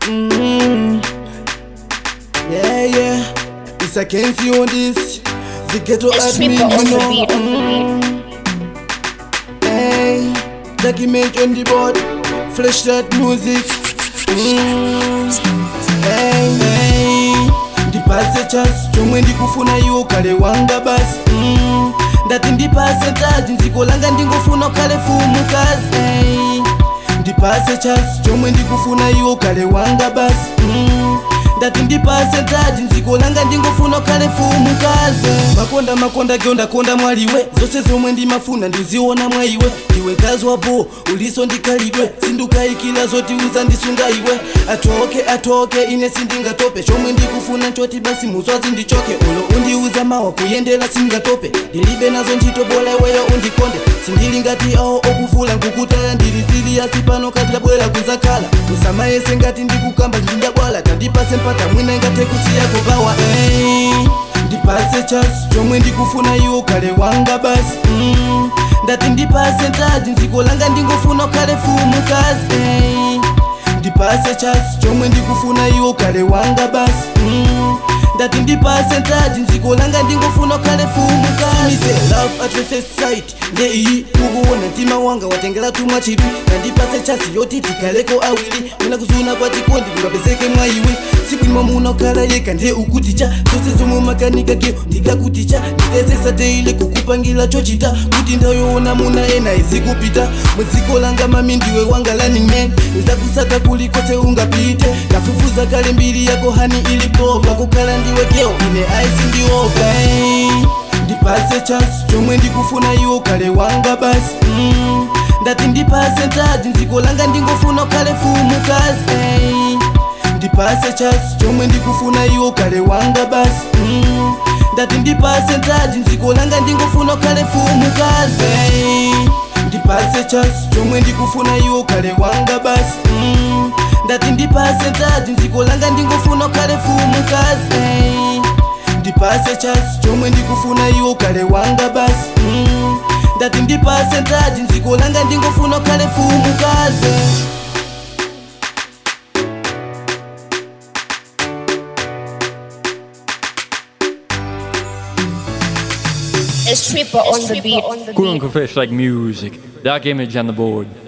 Mm. Yeah, yeah. It's a Kenzie on this. The ghetto It's admin, Tripper on you the know. beat. Hey, document on the board, flash that music. Mm. Hey, hey, ndipase chance chomwe ndikufuna iwo kale wanga basi mm. ndati ndipase taji nziko langa ndingofuna ukhale fumukazi hey. ndipase chance chomwe ndikufuna iwo kale wanga basi mm. ndati ndipase taji nziko langa ndingofuna ukhale fumukazi makonda makonda gyondakonda mwaliwe zose zomwe ndimafuna ndiziona mwa iwe ndiwe mkazi wapo uliso ndikhalidwe sindukayikira zoti uzandisunga iwe atoke atoke ine sindingatope chomwe ndikufuna nchoti basi muzwazi ndichoke ulo undiuza mawa kuyendera sindingatope ndilibe nazo ntchito bola iweyo undikonde sindili ngati awo okuvula nkukutaya ndili siliyasi pano katabwera kuzakhala usamayese ngati ndikukamba ndindabwala tandipase mpata mwina ngate kusiyako bawa hey. ndipase chance chomwe ndikufuna iwo kale wanga basi mm. ndati ndipase ntaji nziko langa ndingofuna ukhale fumukazi hey. ndipase chance chomwe ndikufuna iwo kale wanga basi mm. ndati ndipase ntaji nziko langa ndingofuna ukhale fumukazi love at first sight ndeiyi ukuona mtima wanga watengera tumwa chipi ndandipase chance yoti tikaleko awiri muna kuzuna kwatikondi kungapezeke mwa iwe sikwimwa muna ukhala yeka nde ukuticha zose zomwe makanika keo ndikakuticha nditesesa teile kukupangira chochita kuti ndayoona muna ena izikupita mweziko langa mami ndiwe wanga running man nizakusaka kulikose ungapite kafufuza kale mbiri yako hani ilipopa kukhala ndiwe keo ine aisi ndiopa hey. ndipase chance chomwe ndikufuna iwo kale wanga basi mm. ndati ndipase ntaji nziko langa ndingofuna ukhale fumukazi hey. ndipase chance chomwe ndikufuna iwo kale wanga basi mm. ndati ndipase ntaji nziko langa ndingofuna ukhale fumukazi hey. ndipase chance chomwe ndikufuna iwo kale wanga basi mm. ndati ndipase ntaji nziko langa ndingofuna ukhale fumukazi hey. ndipase chance chomwe ndikufuna iwo kale wanga basi mm. ndati ndipase ntaji nziko langa ndingofuna ukhale fumukazi It's Tripper on the beat. Cool and fish like music. Dark image on the board.